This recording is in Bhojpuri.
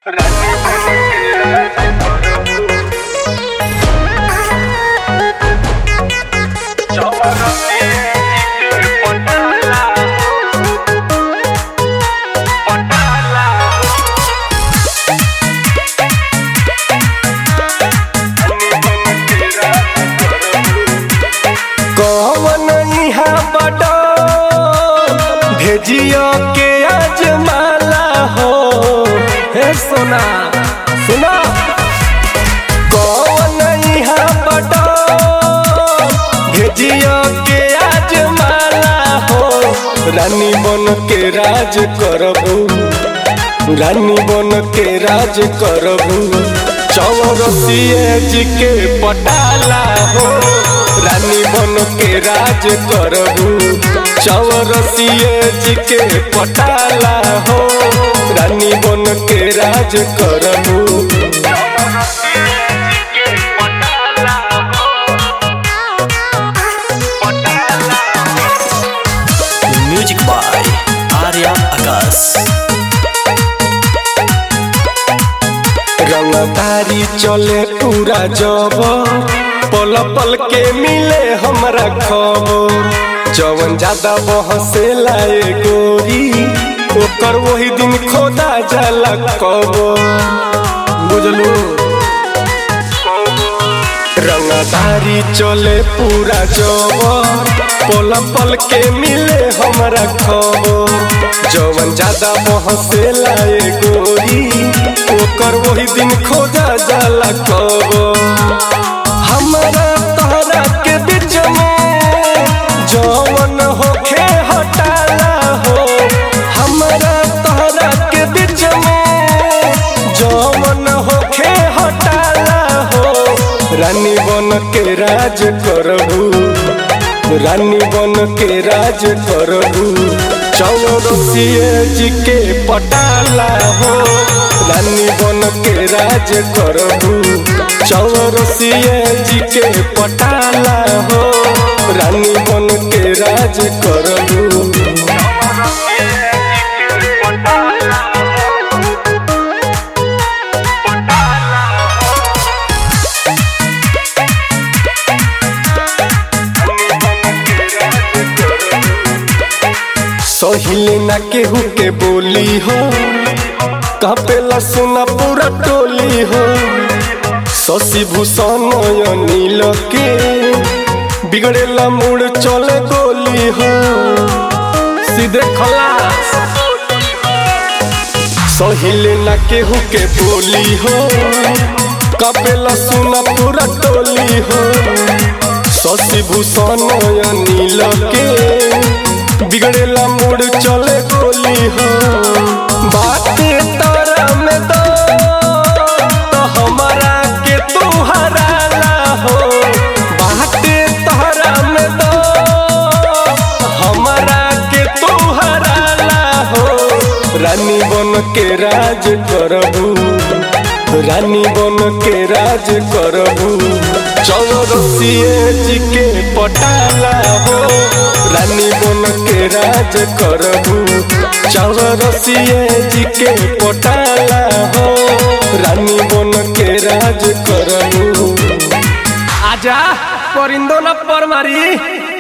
कौन इहा बड़ा भेजियो के अजमाला हो हे सोना सुना कौन इहा बड़ा भेजियो के अजमाला हो रानी बन के राज करबू रानी बन के राज करबू चौरसिए जी के पटाला हो रानी बन के राज करबू चौरसिए जी के पटाला हो रानी बन के राज करबू म्यूजिक बाय आर्या आकाश रंगदारी चले पूरा जब पल पल के मिले हमरा खबर जवन ज्यादा बहसे लाए गोरी ओकर वही दिन खोदा जाला कब बुझलू रंगदारी चले पूरा जब पल पल के मिले हमरा खबर जवन ज्यादा बहसे लाए गोरी ओकर वही दिन खोजा जाला कब हमरा तहरा के बीच में जवन होखे हटाला हो हमरा तहरा के बीच में जवन होखे हटाला हो रानी बन के राज करबू रानी बन के राज करबू चौरसिए जी के पटाला हो रानी बन के राज करबू चौरसिए जी के पटाला हो रानी बन के राज करबू सहिले ना केहू के बोली हो कपेला सुना पूरा टोली हो शशि भूषण नील के बिगड़ेला मूड चले गोली हो सीधे खलास सहिले ना केहू के बोली हो कपेला सुना पूरा टोली हो शशि भूषण नील के बिगड़ेला मूड चले गोली हो बाटे तारा में दो तो हमारा के तू हराला हो बाटे तारा में दो हमारा के तू हराला हो रानी बन के राज करबू रानी बन के राज करबू चौरसिए जी के पटाला हो रानी बन के राज करबू चौरसिए जी के पटाला हो रानी बन के राज करबू आजा परिंदो न पर मारी